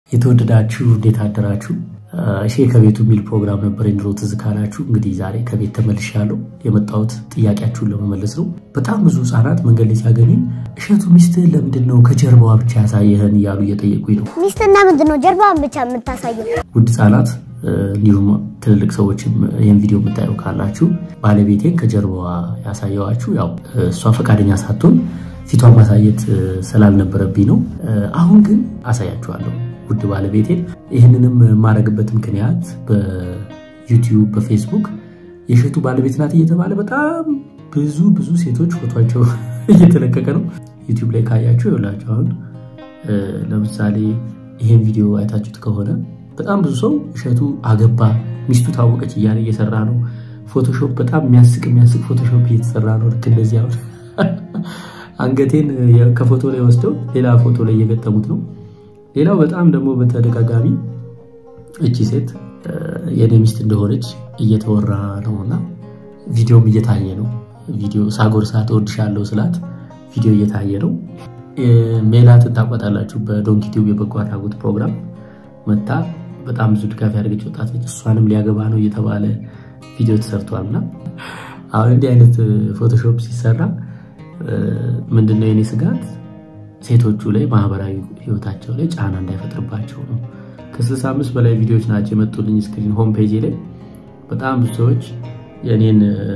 የተወደዳችሁ እንዴት አደራችሁ? እሺ ከቤቱ የሚል ፕሮግራም ነበር የድሮ ትዝ ካላችሁ። እንግዲህ ዛሬ ከቤት ተመልሻለሁ። የመጣሁት ጥያቄያችሁን ለመመለስ ነው። በጣም ብዙ ሕጻናት መንገድ ላይ ሲያገኙኝ እሸቱ ሚስትህን ለምንድን ነው ከጀርባዋ ብቻ ያሳየህን እያሉ እየጠየቁኝ ነው። ሚስትና ምንድን ነው ጀርባዋን ብቻ የምታሳየው? ውድ ሕጻናት እንዲሁም ትልልቅ ሰዎችም ይህን ቪዲዮ የምታየው ካላችሁ ባለቤቴን ከጀርባዋ ያሳየዋችሁ ያው እሷ ፈቃደኛ ሳትሆን ፊቷን ማሳየት ስላልነበረብኝ ነው። አሁን ግን አሳያችኋለሁ ውድ ባለቤቴን። ይህንንም የማደርግበት ምክንያት በዩቲዩብ በፌስቡክ የእሸቱ ባለቤት ናት እየተባለ በጣም ብዙ ብዙ ሴቶች ፎቷቸው እየተለቀቀ ነው። ዩቲዩብ ላይ ካያችሁ ይኸውላችሁ አሁን ለምሳሌ ይሄን ቪዲዮ አይታችሁት ከሆነ በጣም ብዙ ሰው እሸቱ አገባ፣ ሚስቱ ታወቀች እያለ እየሰራ ነው። ፎቶሾፕ በጣም የሚያስቅ የሚያስቅ ፎቶሾፕ እየተሰራ ነው። ልክ እንደዚህ አሁን አንገቴን ከፎቶ ላይ ወስደው ሌላ ፎቶ ላይ እየገጠሙት ነው። ሌላው በጣም ደግሞ በተደጋጋሚ እቺ ሴት የኔ ሚስት እንደሆነች እየተወራ ነው እና ቪዲዮም እየታየ ነው። ቪዲዮ ሳጎርሳት እወድሻለሁ ስላት ቪዲዮ እየታየ ነው። ሜላትን ታቋጣላችሁ። በዶንኪ ቲዩብ የበጎ አድራጎት ፕሮግራም መታ በጣም ብዙ ድጋፍ ያደርገች ወጣት ነች። እሷንም ሊያገባ ነው እየተባለ ቪዲዮ ተሰርቷል እና አሁን እንዲህ አይነት ፎቶሾፕ ሲሰራ ምንድነው የኔ ስጋት ሴቶቹ ላይ ማህበራዊ ህይወታቸው ላይ ጫና እንዳይፈጥርባቸው ነው። ከ65 በላይ ቪዲዮዎች ናቸው የመጡልኝ ስክሪን ሆም ፔጅ ላይ በጣም ብዙ ሰዎች የኔን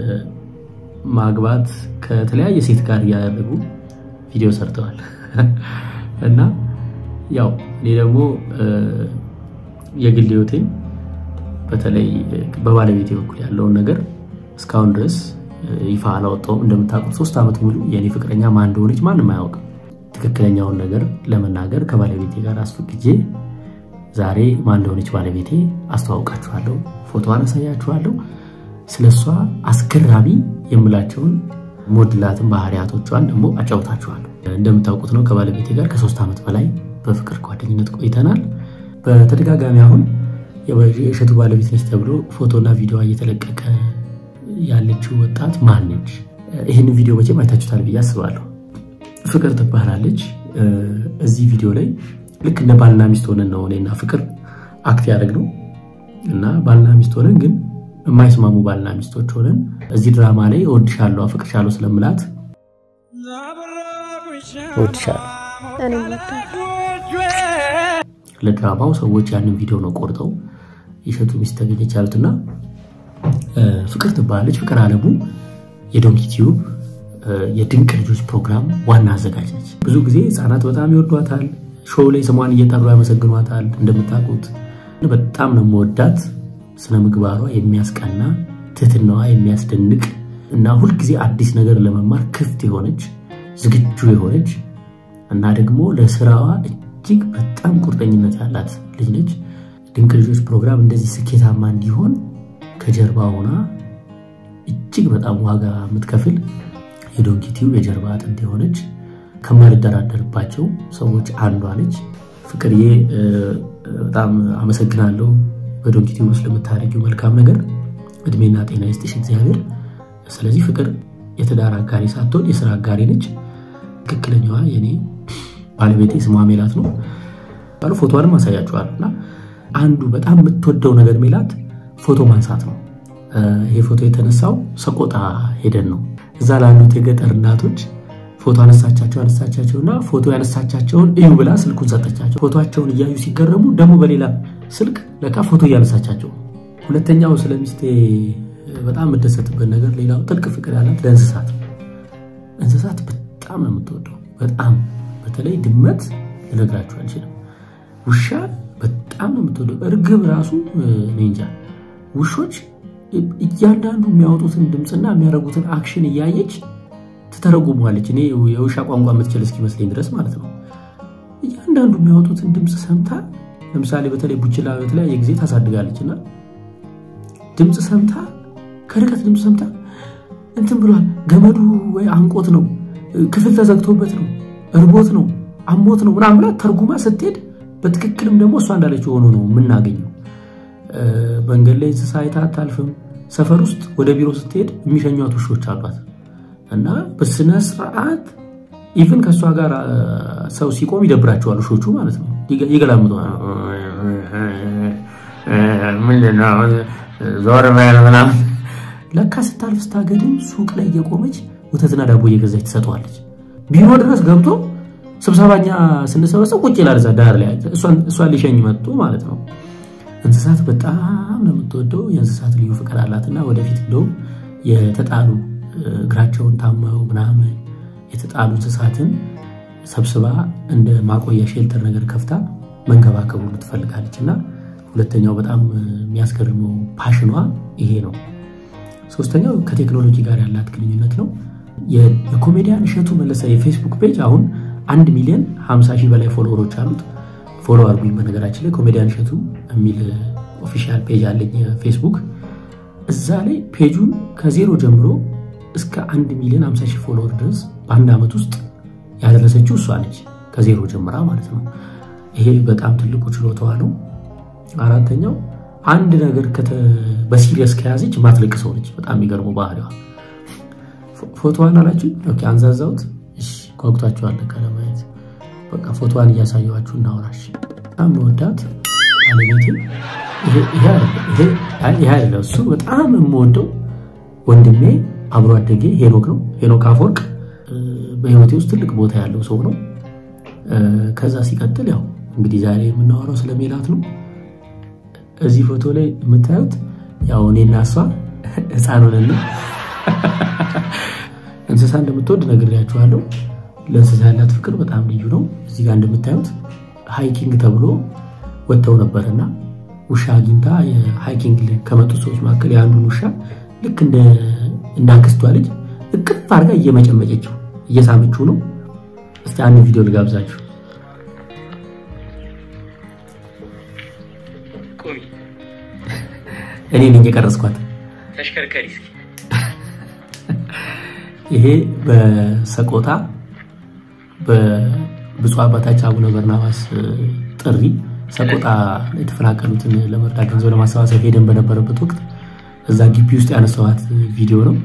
ማግባት ከተለያየ ሴት ጋር እያደረጉ ቪዲዮ ሰርተዋል እና ያው እኔ ደግሞ የግል ህይወቴን በተለይ በባለቤቴ በኩል ያለውን ነገር እስካሁን ድረስ ይፋ አላወጣውም። እንደምታውቁት ሶስት ዓመት ሙሉ የእኔ ፍቅረኛ ማን እንደሆነች ማንም አያውቅም። ትክክለኛውን ነገር ለመናገር ከባለቤቴ ጋር አስፈቅጄ ዛሬ ማን እንደሆነች ባለቤቴ አስተዋውቃችኋለሁ፣ ፎቶዋን አሳያችኋለሁ። ስለ እሷ አስገራሚ የምላቸውን ሞድላትን ባህሪያቶቿን ደግሞ አጫውታችኋለሁ። እንደምታውቁት ነው ከባለቤቴ ጋር ከሶስት ዓመት በላይ በፍቅር ጓደኝነት ቆይተናል። በተደጋጋሚ አሁን የእሸቱ ባለቤት ነች ተብሎ ፎቶና ቪዲዮ እየተለቀቀ ያለችው ወጣት ማን ነች? ይህን ቪዲዮ መቼም አይታችሁታል ብዬ አስባለሁ። ፍቅር ትባላለች። እዚህ ቪዲዮ ላይ ልክ እንደ ባልና ሚስት ሆነን ነው እኔና ፍቅር አክት ያደረግነው እና ባልና ሚስት ሆነን ግን የማይስማሙ ባልና ሚስቶች ሆነን እዚህ ድራማ ላይ እወድሻለሁ፣ አፍቅርሻለሁ ስለምላት እወድሻለሁ ለድራማው ሰዎች ያንን ቪዲዮ ነው ቆርጠው የእሸቱ ሚስት ተገኘች ያሉትና ፍቅር ትባላለች። ፍቅር አለሙ የዶንኪ ቲዩብ የድንቅ ልጆች ፕሮግራም ዋና አዘጋጅ ነች። ብዙ ጊዜ ህፃናት በጣም ይወዷታል። ሾው ላይ ስሟን እየጠሩ ያመሰግኗታል። እንደምታውቁት በጣም ነው መወዳት። ስነ ምግባሯ የሚያስቀና፣ ትህትናዋ የሚያስደንቅ እና ሁልጊዜ አዲስ ነገር ለመማር ክፍት የሆነች ዝግጁ የሆነች እና ደግሞ ለስራዋ እጅግ በጣም ቁርጠኝነት ያላት ልጅ ነች። ድንቅ ልጆች ፕሮግራም እንደዚህ ስኬታማ እንዲሆን ከጀርባ ሆና እጅግ በጣም ዋጋ የምትከፍል የዶንኪ ቲዩብ የጀርባ አጥንት የሆነች ከማልደራደርባቸው ሰዎች አንዷ ነች። ፍቅርዬ በጣም አመሰግናለሁ በዶንኪ ቲዩብ ውስጥ ለምታደርጊው መልካም ነገር እድሜና ጤና ይስጥሽ እግዚአብሔር። ስለዚህ ፍቅር የትዳር አጋሪ ሳትሆን የስራ አጋሪ ነች። ትክክለኛዋ የኔ ባለቤቴ ስሟ ሜላት ነው። ባሉ ፎቶዋንም አሳያችኋለሁ እና አንዱ በጣም የምትወደው ነገር ሜላት ፎቶ ማንሳት ነው። ይሄ ፎቶ የተነሳው ሰቆጣ ሄደን ነው። እዛ ላሉት የገጠር እናቶች ፎቶ አነሳቻቸው አነሳቻቸው እና ፎቶ ያነሳቻቸውን እዩ ብላ ስልኩን ሰጠቻቸው። ፎቶቸውን እያዩ ሲገረሙ ደግሞ በሌላ ስልክ ለካ ፎቶ እያነሳቻቸው። ሁለተኛው ስለ ሚስቴ በጣም የምደሰትበት ነገር ሌላው ጥልቅ ፍቅር ያላት ለእንስሳት እንስሳት በጣም ነው የምትወደው። በጣም በተለይ ድመት ልነግራችሁ አልችልም። ውሻ በጣም ነው የምትወደው። እርግብ ራሱ እኔ እንጃ ውሾች እያንዳንዱ የሚያወጡትን ድምፅና የሚያደርጉትን አክሽን እያየች ትተረጉሟለች። እኔ የውሻ ቋንቋ የምትችል እስኪመስለኝ ድረስ ማለት ነው። እያንዳንዱ የሚያወጡትን ድምፅ ሰምታ ለምሳሌ በተለይ ቡችላ በተለያየ ጊዜ ታሳድጋለች እና ድምፅ ሰምታ ከርቀት ድምፅ ሰምታ እንትን ብሏል፣ ገመዱ ወይ አንቆት ነው፣ ክፍል ተዘግቶበት ነው፣ እርቦት ነው፣ አሞት ነው ምናምን ብላ ተርጉማ ስትሄድ በትክክልም ደግሞ እሷ እንዳለችው ሆኖ ነው የምናገኘው። መንገድ ላይ እንስሳ አይታ አታልፍም። ሰፈር ውስጥ ወደ ቢሮ ስትሄድ የሚሸኟት ውሾች አሏት እና በስነ ስርዓት ኢቭን ከእሷ ጋር ሰው ሲቆም ይደብራቸዋል ውሾቹ ማለት ነው። ይገላምጡ ምንድነው ዞር በል ምናምን። ለካ ስታልፍ ስታገድም ሱቅ ላይ እየቆመች ወተትና ዳቦ እየገዛች ትሰጠዋለች። ቢሮ ድረስ ገብቶ ስብሰባኛ ስንሰበሰብ ቁጭ ይላል እዛ ዳር ላይ እሷን ሊሸኝ መጥቶ ማለት ነው። እንስሳት በጣም ነው የምትወደው። የእንስሳት ልዩ ፍቅር አላትና ወደፊት እንደውም የተጣሉ እግራቸውን ታመው ምናምን የተጣሉ እንስሳትን ሰብስባ እንደ ማቆያ ሼልተር ነገር ከፍታ መንከባከቡ ትፈልጋለች እና ሁለተኛው በጣም የሚያስገርመው ፓሽኗ ይሄ ነው። ሶስተኛው ከቴክኖሎጂ ጋር ያላት ግንኙነት ነው። የኮሜዲያን እሸቱ መለሰ የፌስቡክ ፔጅ አሁን አንድ ሚሊዮን 50 ሺህ በላይ ፎሎወሮች አሉት። ፎሎ አርጉኝ። በነገራችን ላይ ኮሜዲያን እሸቱ የሚል ኦፊሻል ፔጅ አለኝ የፌስቡክ እዛ ላይ ፔጁን ከዜሮ ጀምሮ እስከ አንድ ሚሊዮን 50 ሺህ ፎሎወር ድረስ በአንድ ዓመት ውስጥ ያደረሰችው እሷ ነች፣ ከዜሮ ጀምራ ማለት ነው። ይሄ በጣም ትልቁ ችሎታዋ ነው። አራተኛው አንድ ነገር በሲሪየስ ከያዘች ማትለቅ ሰው ነች። በጣም የሚገርመው ባህሪዋ። ፎቶዋን አላችሁ አንዛዛውት ጓጉታችኋል ለማየት በቃ ፎቶዋን እያሳየኋችሁ እናወራሽ። በጣም መወዳት ባለቤቴ ይሄ አይደለም እሱ በጣም የምወደው ወንድሜ አብሮ አደጌ ሄኖክ ነው። ሄኖክ አፈወርቅ በህይወቴ ውስጥ ትልቅ ቦታ ያለው ሰው ነው። ከዛ ሲቀጥል ያው እንግዲህ ዛሬ የምናወራው ስለ ሜላት ነው። እዚህ ፎቶ ላይ የምታዩት ያው እኔና እሷ ህፃን ሆነን እንስሳ እንደምትወድ ነግሬያችኋለሁ። ለእንስሳ ያላት ፍቅር በጣም ልዩ ነው። እዚህ ጋር እንደምታዩት ሃይኪንግ ተብሎ ወጥተው ነበርና ውሻ አግኝታ የሃይኪንግ ከመጡት ሰዎች መካከል የአንዱን ውሻ ልክ እንደ አክስቷ ልጅ እቅፍ አድርጋ እየመጨመጨችው እየሳመችው ነው። እስቲ አንድ ቪዲዮ ልጋብዛችሁ። እኔ ነኝ የቀረጽኳት። ተሽከርከሪ ይሄ በሰቆጣ በብፁዕ አባታችን አቡነ በርናባስ ጥሪ ሰቆጣ የተፈናቀሉትን ለመርዳት ገንዘብ ለማሰባሰብ ሄደን በነበረበት ወቅት እዛ ግቢ ውስጥ ያነሳኋት ቪዲዮ ነው።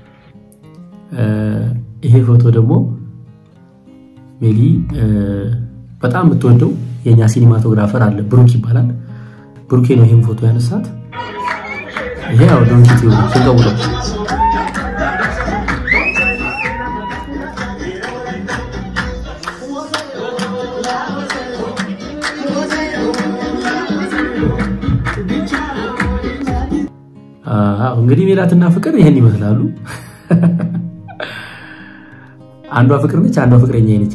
ይሄ ፎቶ ደግሞ ሜሊ በጣም የምትወደው የእኛ ሲኒማቶግራፈር አለ፣ ብሩክ ይባላል። ብሩኬ ነው ይህም ፎቶ ያነሳት። ይሄ ያው ዶንኪት ስንቀውለው እንግዲህ ሜላትና ፍቅር ይህን ይመስላሉ። አንዷ ፍቅር ነች፣ አንዷ ፍቅረኛ ነች።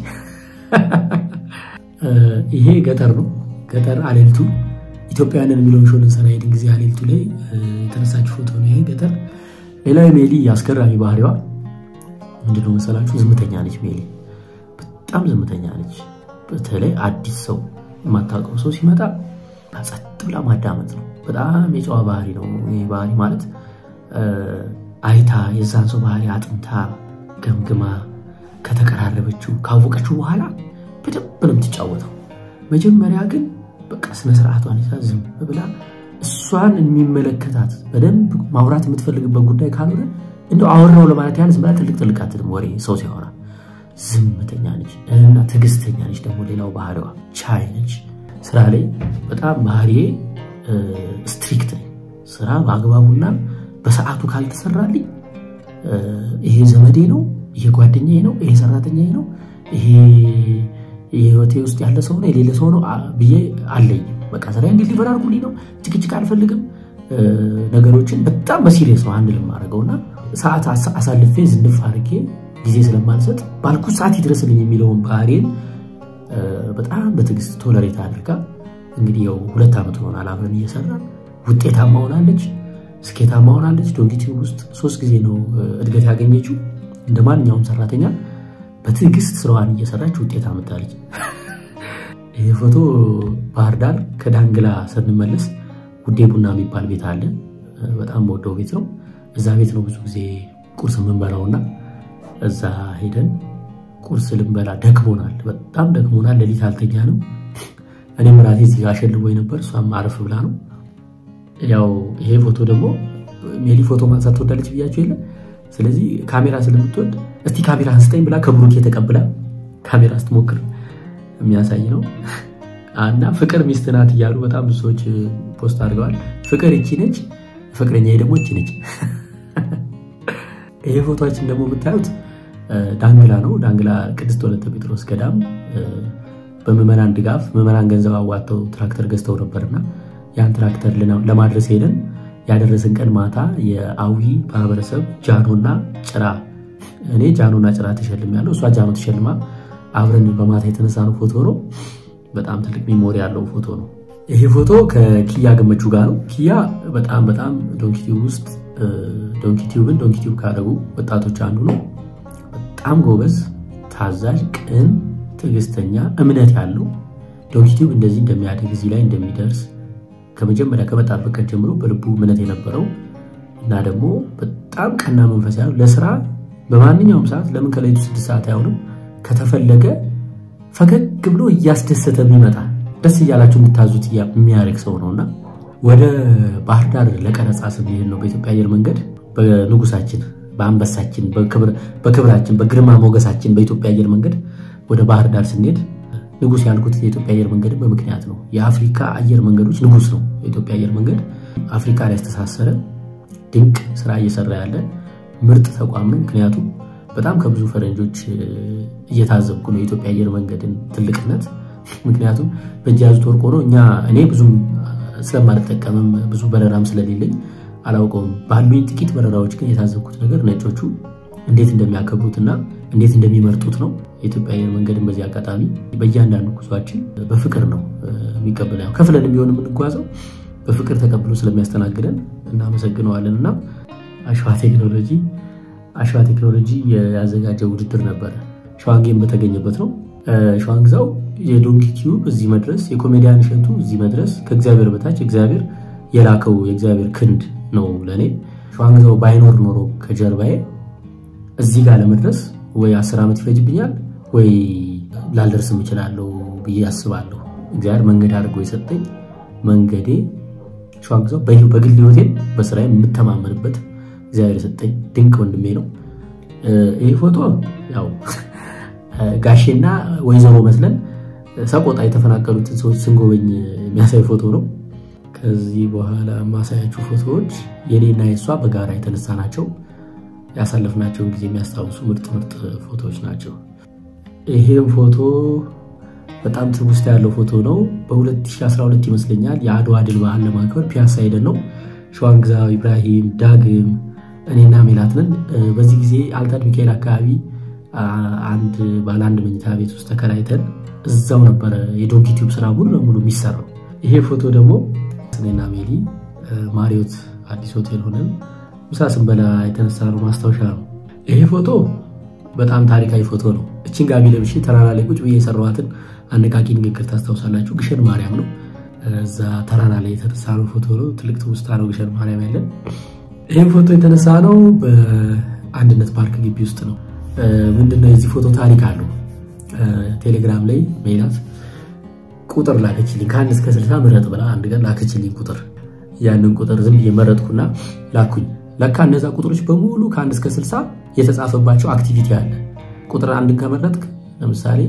ይሄ ገጠር ነው። ገጠር አሌልቱ ኢትዮጵያውያንን የሚለውን ሾው ልንሰራ ሄድን ጊዜ አሌልቱ ላይ የተነሳች ፎቶ ነው። ይሄ ገጠር። ሌላው ሜሊ አስገራሚ ባህሪዋ ምንድነው መሰላችሁ? ዝምተኛ ነች። ሜሊ በጣም ዝምተኛ ነች። በተለይ አዲስ ሰው የማታውቀው ሰው ሲመጣ ጸጥ ብላ ማዳመጥ ነው። በጣም የጨዋ ባህሪ ነው። ይህ ባህሪ ማለት አይታ የዛን ሰው ባህሪ አጥንታ ገምግማ ከተቀራረበችው ካወቀችው በኋላ በደንብ ነው የምትጫወተው። መጀመሪያ ግን በቃ ስነስርዓቷን ይዛ ዝም ብላ እሷን የሚመለከታት በደንብ ማውራት የምትፈልግበት ጉዳይ ካልሆነ እንደው አወራው ለማለት ያህል ዝም ብላ ትልቅ ትልቅ አትልም። ወሬ ሰው ሲያወራ ዝምተኛ ነች እና ትዕግስተኛ ነች። ደግሞ ሌላው ባህሪዋ ቻይ ነች። ስራ ላይ በጣም ባህሪዬ ስትሪክት ነኝ። ስራ በአግባቡና በሰዓቱ ካልተሰራልኝ ይሄ ዘመዴ ነው፣ ይሄ ጓደኛዬ ነው፣ ይሄ ሰራተኛዬ ነው፣ ይሄ የህይወቴ ውስጥ ያለ ሰው ነው፣ የሌለ ሰው ነው ብዬ አለኝም። በቃ ስራ እንዲሊቨር አድርጉልኝ ነው። ጭቅጭቅ አልፈልግም። ነገሮችን በጣም በሲሪየስ ነው አንድ ልማደርገው እና ሰዓት አሳልፌ ዝንፍ አድርጌ ጊዜ ስለማልሰጥ ባልኩት ሰዓት ይድረስልኝ የሚለውን ባህሪን በጣም በትዕግስት ቶለሬት አድርጋ እንግዲህ ያው ሁለት ዓመት ሆናል አብረን እየሰራን ውጤታማ ሆናለች፣ ስኬታማ ሆናለች። ዶንኪቲዩብ ውስጥ ሶስት ጊዜ ነው እድገት ያገኘችው። እንደ ማንኛውም ሰራተኛ በትዕግስት ስራዋን እየሰራች ውጤት አመጣለች። ይህ ፎቶ ባህር ዳር ከዳንግላ ስንመለስ ጉዴ ቡና የሚባል ቤት አለ። በጣም ወደው ቤት ነው። እዛ ቤት ነው ብዙ ጊዜ ቁርስ የምንበላውና እዛ ሄደን ቁርስ ልንበላ ደክሞናል፣ በጣም ደክሞናል። ሌሊት አልተኛ ነው። እኔም ራሴ እዚህ ጋር አሸልቦኝ ነበር፣ እሷም አረፍ ብላ ነው። ያው ይሄ ፎቶ ደግሞ ሜሊ ፎቶ ማንሳት ትወዳለች ብያቸው የለ። ስለዚህ ካሜራ ስለምትወድ እስቲ ካሜራ አንስጠኝ ብላ ከብሩኬ ተቀብላ ካሜራ ስትሞክር የሚያሳይ ነው። እና ፍቅር ሚስት ናት እያሉ በጣም ብዙ ሰዎች ፖስት አድርገዋል። ፍቅር ይቺ ነች፣ ፍቅረኛ ደግሞ ይቺ ነች። ይሄ ፎቶችን ደግሞ የምታዩት ዳንግላ ነው። ዳንግላ ቅድስት ወለተ ጴጥሮስ ገዳም በምዕመናን ድጋፍ ምዕመናን ገንዘብ አዋጥተው ትራክተር ገዝተው ነበርና ያን ትራክተር ለማድረስ ሄደን ያደረስን ቀን ማታ የአዊ ማህበረሰብ ጃኖና ጭራ እኔ ጃኖና ጭራ ተሸልም ያለው እሷ ጃኖ ተሸልማ አብረን በማታ የተነሳነው ፎቶ ነው። በጣም ትልቅ ሚሞሪ ያለው ፎቶ ነው። ይሄ ፎቶ ከኪያ ገመቹ ጋር ነው። ኪያ በጣም በጣም ዶንኪቲዩብ ውስጥ ዶንኪቲዩብን ዶንኪቲዩብ ካደረጉ ወጣቶች አንዱ ነው። በጣም ጎበዝ፣ ታዛዥ፣ ቅን፣ ትዕግስተኛ፣ እምነት ያለው ዶንኪቲዩብ እንደዚህ እንደሚያድግ እዚህ ላይ እንደሚደርስ ከመጀመሪያ ከመጣበት ቀን ጀምሮ በልቡ እምነት የነበረው እና ደግሞ በጣም ቀና መንፈስ ያለው ለስራ በማንኛውም ሰዓት ለምን ከሌሊቱ ስድስት ሰዓት አይሆንም ከተፈለገ ፈገግ ብሎ እያስደሰተ የሚመጣ ደስ እያላቸው የምታዙት የሚያደርግ ሰው ነውና ወደ ባህር ዳር ለቀረጻ ስንሄድ ነው በኢትዮጵያ አየር መንገድ በንጉሳችን በአንበሳችን በክብራችን በግርማ ሞገሳችን በኢትዮጵያ አየር መንገድ ወደ ባህር ዳር ስንሄድ ንጉስ ያልኩት የኢትዮጵያ አየር መንገድን በምክንያት ነው። የአፍሪካ አየር መንገዶች ንጉስ ነው የኢትዮጵያ አየር መንገድ። አፍሪካ ላይ ያስተሳሰረ ድንቅ ስራ እየሰራ ያለ ምርጥ ተቋም ነው። ምክንያቱም በጣም ከብዙ ፈረንጆች እየታዘብኩ ነው የኢትዮጵያ አየር መንገድን ትልቅነት። ምክንያቱም በእጅ ያዙት ወርቅ ሆኖ እኛ እኔ ብዙም ስለማልጠቀምም ብዙ በረራም ስለሌለኝ አላውቀውም። ባሉኝ ጥቂት በረራዎች ግን የታዘብኩት ነገር ነጮቹ እንዴት እንደሚያከብሩትና እንዴት እንደሚመርጡት ነው። የኢትዮጵያ አየር መንገድን በዚህ አጋጣሚ በእያንዳንዱ ጉዟችን በፍቅር ነው የሚቀበለ ከፍለን ቢሆን የምንጓዘው በፍቅር ተቀብሎ ስለሚያስተናግደን እናመሰግነዋለን። እና አሸዋ ቴክኖሎጂ አሸዋ ቴክኖሎጂ ያዘጋጀው ውድድር ነበረ። ሸዋንጌም በተገኘበት ነው። ሸዋንግዛው የዶንኪ ቲዩብ እዚህ መድረስ የኮሜዲያን እሸቱ እዚህ መድረስ ከእግዚአብሔር በታች እግዚአብሔር የላከው የእግዚአብሔር ክንድ ነው ለእኔ። ሸዋንግዛው ባይኖር ኖሮ ከጀርባዬ እዚህ ጋር ለመድረስ ወይ አስር ዓመት ይፈጅብኛል ወይ ላልደርስም እችላለሁ ብዬ አስባለሁ። እግዚአብሔር መንገድ አድርጎ የሰጠኝ መንገዴ ሸዋንግዛው በግል ህይወቴን በስራ የምተማመንበት እግዚአብሔር የሰጠኝ ድንቅ ወንድሜ ነው። ይህ ፎቶ ያው ጋሼና ወይዘሮ መስለን ሰቆጣ የተፈናቀሉትን ሰዎች ስንጎበኝ የሚያሳይ ፎቶ ነው። ከዚህ በኋላ ማሳያችሁ ፎቶዎች የኔና የእሷ በጋራ የተነሳ ናቸው። ያሳለፍናቸውን ጊዜ የሚያስታውሱ ምርጥ ምርጥ ፎቶዎች ናቸው። ይሄም ፎቶ በጣም ትውስታ ያለው ፎቶ ነው። በ2012 ይመስለኛል የአድዋ ድል በዓል ለማክበር ፒያሳ ሄደን ነው ሸዋንግዛው፣ ኢብራሂም፣ ዳግም እኔና ሜላትንን በዚህ ጊዜ አልታድ ሚካኤል አካባቢ አንድ ባለ አንድ መኝታ ቤት ውስጥ ተከራይተን እዛው ነበረ የዶንኪ ቲዩብ ስራ ሙሉ ለሙሉ የሚሰራው። ይሄ ፎቶ ደግሞ እኔና ሜሊ ማሪዮት አዲስ ሆቴል ሆነን ምሳ ስንበላ የተነሳ ነው ማስታወሻ ነው። ይሄ ፎቶ በጣም ታሪካዊ ፎቶ ነው። እችን ጋቢ ለብሼ ተራራ ላይ ቁጭ ብዬ የሰራኋትን አነቃቂ ንግግር ታስታውሳላችሁ። ግሸን ማርያም ነው። እዛ ተራራ ላይ የተነሳ ነው ፎቶ ነው። ትልቅ ትውስታ ነው ግሸን ማርያም ያለን። ይህም ፎቶ የተነሳ ነው በአንድነት ፓርክ ግቢ ውስጥ ነው። ምንድነው የዚህ ፎቶ ታሪክ አለው። ቴሌግራም ላይ ሜላት ቁጥር ላከችልኝ ከአንድ እስከ ስልሳ ምረጥ ብላ አንድ ቀን ላከችልኝ ቁጥር። ያንን ቁጥር ዝም ብዬ መረጥኩና ላኩኝ። ለካ እነዛ ቁጥሮች በሙሉ ከአንድ እስከ ስልሳ የተጻፈባቸው አክቲቪቲ አለ። ቁጥር አንድን ከመረጥክ ለምሳሌ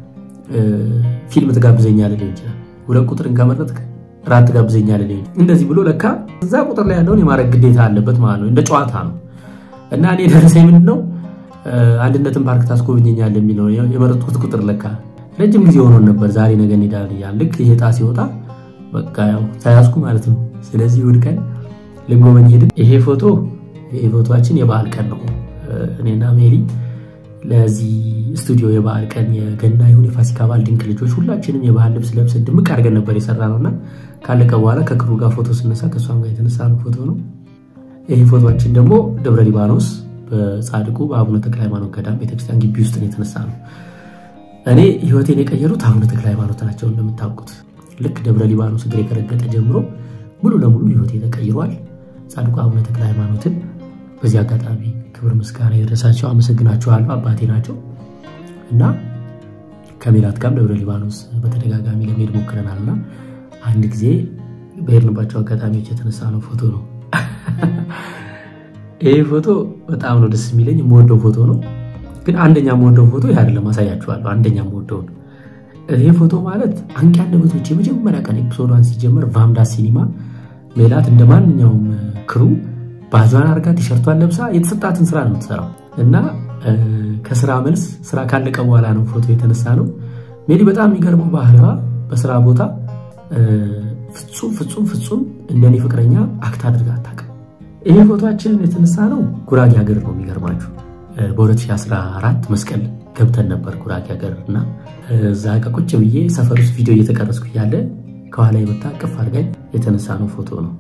ፊልም ትጋብዘኛለህ ሊሆን ይችላል። ሁለት ቁጥርን ከመረጥክ ራት ትጋብዘኛለህ ሊሆን እንደዚህ ብሎ ለካ እዛ ቁጥር ላይ ያለውን የማድረግ ግዴታ አለበት ማለት ነው። እንደ ጨዋታ ነው እና እኔ ደረሰኝ ምንድን ነው አንድነትን ፓርክ ታስጎብኘኛለህ የሚለው የመረጥኩት ቁጥር ለካ ረጅም ጊዜ ሆኖን ነበር። ዛሬ ነገ እንሄዳለን እያልን ልክ ይሄ ዕጣ ሲወጣ በቃ ያው ተያዝኩ ማለት ነው። ስለዚህ እሑድ ቀን ልንጎበኝ ሄድን። ይሄ ፎቶ ይሄ ፎቶችን የበዓል ቀን ነው። እኔና ሜሊ ለዚህ ስቱዲዮ የበዓል ቀን የገና ይሁን የፋሲካ በዓል ድንቅ ልጆች ሁላችንም የባህል ልብስ ለብሰን ድምቅ አድርገን ነበር የሰራ ነው እና ካለቀ በኋላ ከክሩ ጋር ፎቶ ስነሳ ከእሷም ጋር የተነሳ ነው ፎቶ ነው። ይህ ፎቶችን ደግሞ ደብረ ሊባኖስ በጻድቁ በአቡነ ተክለ ሃይማኖት ገዳም ቤተክርስቲያን ግቢ ውስጥ የተነሳ ነው። እኔ ህይወቴን የቀየሩት አቡነ ተክለ ሃይማኖት ናቸው። እንደምታውቁት ልክ ደብረ ሊባኖስ እግሬ ከረገጠ ጀምሮ ሙሉ ለሙሉ ህይወቴ ተቀይሯል። ጻድቁ አቡነ ተክለ ሃይማኖትን በዚህ አጋጣሚ ክብር ምስጋና የደረሳቸው አመሰግናቸዋለሁ። አባቴ ናቸው እና ከሜላት ጋርም ደብረ ሊባኖስ በተደጋጋሚ ለመሄድ ሞክረናል እና አንድ ጊዜ በሄድንባቸው አጋጣሚዎች የተነሳ ነው ፎቶ ነው። ይህ ፎቶ በጣም ነው ደስ የሚለኝ የምወደው ፎቶ ነው። ግን አንደኛ የምወደው ፎቶ ይህ አይደለም፣ አሳያችኋለሁ። አንደኛ የምወደውን ይህ ፎቶ ማለት አንቂ አንደበቶች የመጀመሪያ ቀን ኤፒሶዷን ሲጀመር ቫምዳስ ሲኒማ ሜላት እንደ ማንኛውም ክሩ ባዟን አርጋ ቲሸርቷን ለብሳ የተሰጣትን ስራ ነው የምትሰራው እና ከስራ መልስ ስራ ካለቀ በኋላ ነው ፎቶ የተነሳ ነው። ሜሊ በጣም የሚገርመው ባህሪዋ በስራ ቦታ ፍጹም ፍጹም ፍጹም እንደኔ ፍቅረኛ አክት አድርጋ አታውቅም። ይሄ ፎቶችንን የተነሳ ነው ጉራጌ ሀገር ነው። የሚገርማችሁ በ2014 መስቀል ገብተን ነበር ጉራጌ ሀገር እና እዛ ቁጭ ብዬ ሰፈር ውስጥ ቪዲዮ እየተቀረጽኩ እያለ ከኋላ የመታ ቅፍ አድርጋኝ የተነሳ ነው ፎቶ ነው።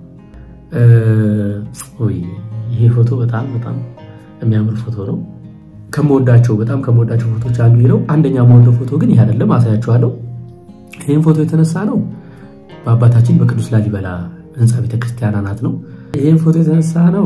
ይሄ ፎቶ በጣም በጣም የሚያምር ፎቶ ነው። ከምወዳቸው በጣም ከምወዳቸው ፎቶች አንዱ ይህ ነው። አንደኛ የምወደው ፎቶ ግን ይህ አይደለም፣ አሳያችኋለሁ። ይህም ፎቶ የተነሳ ነው በአባታችን በቅዱስ ላሊበላ ህንፃ ቤተክርስቲያን አናት ነው። ይህም ፎቶ የተነሳ ነው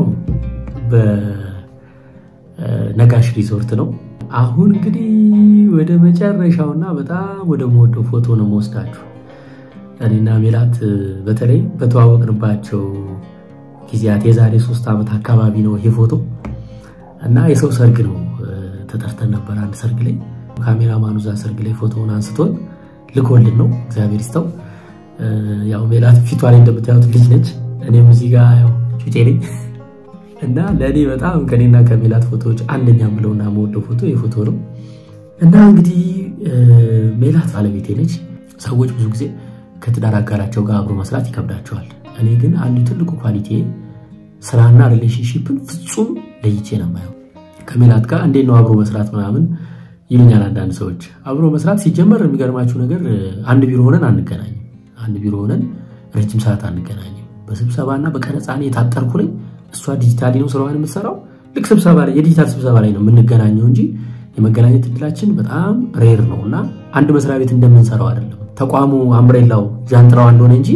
በነጋሽ ሪዞርት ነው። አሁን እንግዲህ ወደ መጨረሻውና በጣም ወደ መወደው ፎቶ ነው መወስዳችሁ። እኔና ሜላት በተለይ በተዋወቅንባቸው ጊዜያት የዛሬ ሶስት ዓመት አካባቢ ነው ይሄ ፎቶ እና የሰው ሰርግ ነው ተጠርተን ነበር። አንድ ሰርግ ላይ ካሜራማኑ እዛ ሰርግ ላይ ፎቶውን አንስቶን ልኮልን ነው። እግዚአብሔር ይስጠው። ያው ሜላት ፊቷ ላይ እንደምታዩት ልጅ ነች። እኔም እዚህ ጋር ያው ጩጬ ነኝ እና ለእኔ በጣም ከኔና ከሜላት ፎቶዎች አንደኛ የምለውና የምወደው ፎቶ የፎቶ ነው እና እንግዲህ ሜላት ባለቤቴ ነች። ሰዎች ብዙ ጊዜ ከትዳር አጋራቸው ጋር አብሮ መስራት ይከብዳቸዋል። እኔ ግን አንዱ ትልቁ ኳሊቲ ስራና ሪሌሽንሽፕን ፍጹም ለይቼ ነው የማየው። ከሜላት ጋር እንዴት ነው አብሮ መስራት ምናምን ይሉኛል አንዳንድ ሰዎች። አብሮ መስራት ሲጀመር የሚገርማችሁ ነገር አንድ ቢሮ ሆነን አንገናኝም። አንድ ቢሮ ሆነን ረጅም ሰዓት አንገናኝም። በስብሰባና በቀረጻ እኔ የታጠርኩ ነኝ፣ እሷ ዲጂታሊ ነው ስራዋን የምትሰራው። ልክ ስብሰባ ላይ የዲጂታል ስብሰባ ላይ ነው የምንገናኘው እንጂ የመገናኘት እድላችን በጣም ሬር ነው እና አንድ መስሪያ ቤት እንደምንሰራው አይደለም። ተቋሙ አምብሬላው ጃንጥራው እንደሆነ እንጂ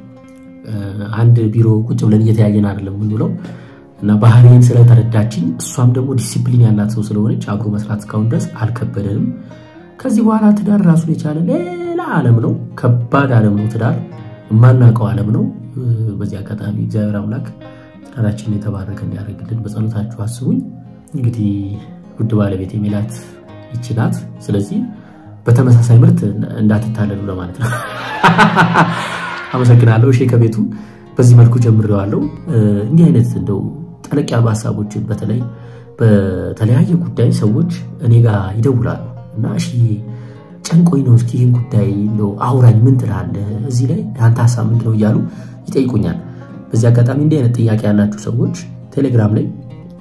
አንድ ቢሮ ቁጭ ብለን እየተያየን አይደለም የምንውለው እና ባህሪን ስለተረዳችኝ እሷም ደግሞ ዲሲፕሊን ያላት ሰው ስለሆነች አብሮ መስራት እስካሁን ድረስ አልከበደንም። ከዚህ በኋላ ትዳር ራሱን የቻለ ሌላ ዓለም ነው። ከባድ ዓለም ነው ትዳር፣ የማናውቀው ዓለም ነው። በዚህ አጋጣሚ እግዚአብሔር አምላክ ትዳራችንን የተባረከ እንዲያደርግልን በጸሎታችሁ አስቡኝ። እንግዲህ ውድ ባለቤት ሜላት ይቺ ናት። ስለዚህ በተመሳሳይ ምርት እንዳትታለሉ ለማለት ነው። አመሰግናለሁ። እሺ ከቤቱ በዚህ መልኩ ጀምሬዋለሁ። እንዲህ አይነት እንደው ጠለቅ ያሉ ሀሳቦችን በተለይ በተለያየ ጉዳይ ሰዎች እኔ ጋር ይደውላሉ እና እሺ ጨንቆኝ ነው፣ እስኪ ይህን ጉዳይ እንደው አውራኝ፣ ምን ትላለህ? እዚህ ላይ አንተ ሀሳብ ምንድን ነው እያሉ ይጠይቁኛል። በዚህ አጋጣሚ እንዲህ አይነት ጥያቄ ያላችሁ ሰዎች ቴሌግራም ላይ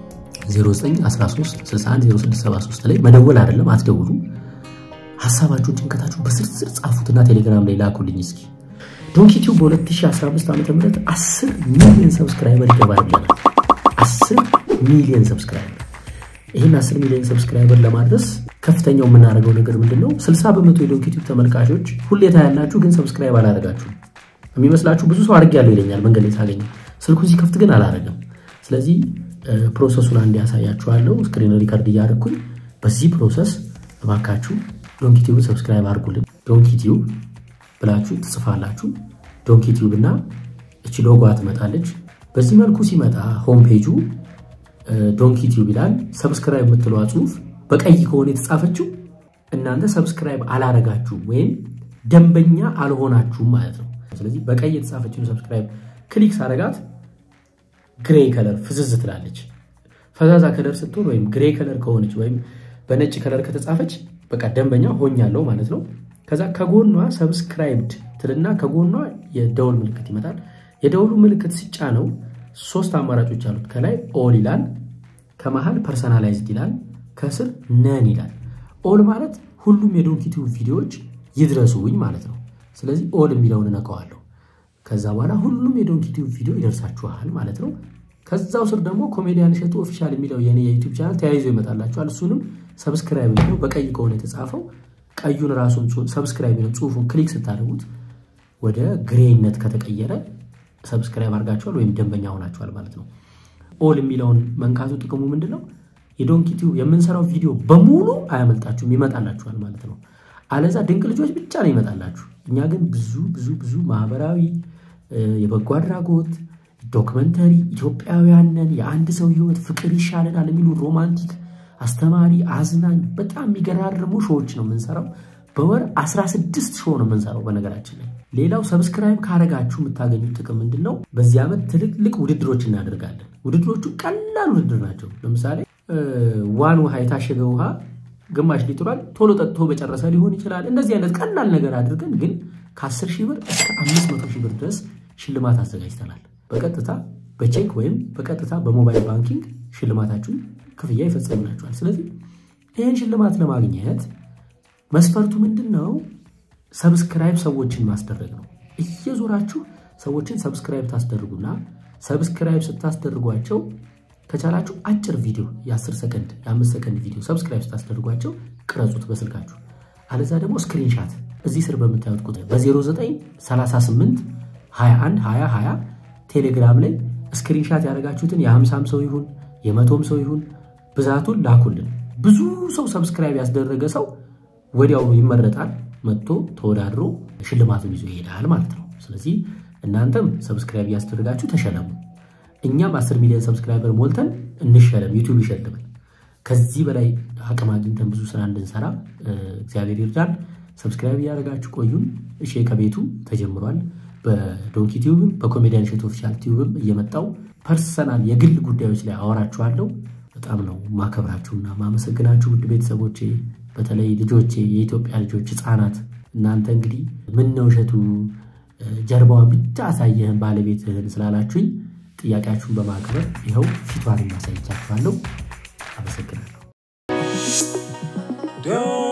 0913610673 ላይ መደወል አይደለም አትደውሉ። ሀሳባችሁን ጭንቀታችሁን በስርስር ጻፉትና ቴሌግራም ላይ ላኩልኝ እስኪ ዶንኪቲው በ2015 ዓ ም 10 ሚሊዮን ሰብስክራይበር ይገባል ብለናል። 10 ሚሊዮን ሰብስክራይበር። ይህን 10 ሚሊዮን ሰብስክራይበር ለማድረስ ከፍተኛው የምናደርገው ነገር ምንድን ነው? 60 በመቶ የዶንኪቲው ተመልካቾች ሁሌታ ያላችሁ ግን ሰብስክራይብ አላደረጋችሁ የሚመስላችሁ ብዙ ሰው አድርጌያለሁ ይለኛል መንገድ ላይ ሳገኘው፣ ስልኩን ሲከፍት ግን አላደረገም። ስለዚህ ፕሮሰሱን አንድ ያሳያችኋለሁ። ስክሪን ሪከርድ እያደረግኩኝ በዚህ ፕሮሰስ እባካችሁ ዶንኪቲዩብን ሰብስክራይብ አድርጉልን። ዶንኪቲዩብ ብላችሁ ትጽፋላችሁ። ዶንኪ ቲዩብ እና እቺ ሎጓ ትመጣለች። በዚህ መልኩ ሲመጣ ሆም ፔጁ ዶንኪ ቲዩብ ይላል። ሰብስክራይብ የምትለዋ ጽሁፍ በቀይ ከሆነ የተጻፈችው እናንተ ሰብስክራይብ አላረጋችሁም ወይም ደንበኛ አልሆናችሁም ማለት ነው። ስለዚህ በቀይ የተጻፈችውን ሰብስክራይብ ክሊክ ሳረጋት ግሬ ከለር ፍዝዝ ትላለች። ፈዛዛ ከለር ስትሆን ወይም ግሬ ከለር ከሆነች ወይም በነጭ ከለር ከተጻፈች በቃ ደንበኛ ሆኛለሁ ማለት ነው። ከዛ ከጎኗ ሰብስክራይብድ ትልና ከጎኗ የደውል ምልክት ይመጣል። የደውሉ ምልክት ሲጫ ነው ሶስት አማራጮች አሉት። ከላይ ኦል ይላል፣ ከመሃል ፐርሰናላይዝድ ይላል፣ ከስር ነን ይላል። ኦል ማለት ሁሉም የዶንኪቲዩብ ቪዲዮዎች ይድረሱኝ ማለት ነው። ስለዚህ ኦል የሚለውን እነካዋለሁ። ከዛ በኋላ ሁሉም የዶንኪቲዩብ ቪዲዮ ይደርሳችኋል ማለት ነው። ከዛው ስር ደግሞ ኮሜዲያን እሸቱ ኦፊሻል የሚለው የኔ የዩቲዩብ ቻናል ተያይዞ ይመጣላችኋል። እሱንም ሰብስክራይብ ነው በቀይ ከሆነ የተጻፈው ቀዩን ራሱን ሰብስክራይብ ነው ጽሁፉን ክሊክ ስታደርጉት ወደ ግሬነት ከተቀየረ ሰብስክራይብ አድርጋችኋል ወይም ደንበኛ ሆናችኋል ማለት ነው። ኦል የሚለውን መንካቱ ጥቅሙ ምንድን ነው? የዶንኪቲዩብ የምንሰራው ቪዲዮ በሙሉ አያመልጣችሁም፣ ይመጣላችኋል ማለት ነው። አለዛ ድንቅ ልጆች ብቻ ነው ይመጣላችሁ። እኛ ግን ብዙ ብዙ ብዙ ማህበራዊ፣ የበጎ አድራጎት፣ ዶክመንተሪ፣ ኢትዮጵያውያንን፣ የአንድ ሰው ህይወት፣ ፍቅር ይሻለናል የሚሉ ሮማንቲክ አስተማሪ፣ አዝናኝ በጣም የሚገራርሙ ሾዎች ነው የምንሰራው። በወር 16 ሾው ነው የምንሰራው። በነገራችን ላይ ሌላው ሰብስክራይብ ካረጋችሁ የምታገኙት ጥቅም ምንድን ነው? በዚህ ዓመት ትልልቅ ውድድሮች እናደርጋለን። ውድድሮቹ ቀላል ውድድር ናቸው። ለምሳሌ ዋን ውሃ የታሸገ ውሃ ግማሽ ሊትሯል ቶሎ ጠጥቶ በጨረሰ ሊሆን ይችላል። እንደዚህ አይነት ቀላል ነገር አድርገን ግን ከ10 ሺህ ብር እስከ 500 ሺህ ብር ድረስ ሽልማት አዘጋጅተናል። በቀጥታ በቼክ ወይም በቀጥታ በሞባይል ባንኪንግ ሽልማታችሁን ክፍያ ይፈጸምላችኋል። ስለዚህ ይህን ሽልማት ለማግኘት መስፈርቱ ምንድን ነው? ሰብስክራይብ ሰዎችን ማስደረግ ነው። እየዞራችሁ ሰዎችን ሰብስክራይብ ታስደርጉና ሰብስክራይብ ስታስደርጓቸው ከቻላችሁ አጭር ቪዲዮ የ10 ሰከንድ የ5 ሰከንድ ቪዲዮ ሰብስክራይብ ስታስደርጓቸው ቅረጹት በስልካችሁ። አለዛ ደግሞ ስክሪንሻት እዚህ ስር በምታዩት ቁጥር በ0938 21 20 20 ቴሌግራም ላይ ስክሪንሻት ያደረጋችሁትን የ50 ሰው ይሁን የመቶም ሰው ይሁን ብዛቱን ላኩልን። ብዙ ሰው ሰብስክራይብ ያስደረገ ሰው ወዲያው ይመረጣል። መጥቶ ተወዳድሮ ሽልማቱን ይዞ ይሄዳል ማለት ነው። ስለዚህ እናንተም ሰብስክራይብ እያስደረጋችሁ ተሸለሙ። እኛም 10 ሚሊዮን ሰብስክራይበር ሞልተን እንሸለም፣ ዩቲዩብ ይሸልመን። ከዚህ በላይ አቅም አግኝተን ብዙ ስራ እንድንሰራ እግዚአብሔር ይርዳን። ሰብስክራይብ እያደረጋችሁ ቆዩን። እሺ ከቤቱ ተጀምሯል። በዶንኪ ቲዩብም በኮሜዲያን እሸቱ ኦፊሻል ቲዩብም እየመጣው ፐርሰናል የግል ጉዳዮች ላይ አወራችኋለሁ። በጣም ነው ማከብራችሁና ማመሰግናችሁ ውድ ቤተሰቦቼ፣ በተለይ ልጆቼ፣ የኢትዮጵያ ልጆች ህፃናት፣ እናንተ እንግዲህ ምን ነው እሸቱ ጀርባዋን ብቻ አሳየህን ባለቤትህን ስላላችሁኝ ጥያቄያችሁን በማክበር ይኸው ፊቷን ማሳይቻችኋለሁ። አመሰግናለሁ።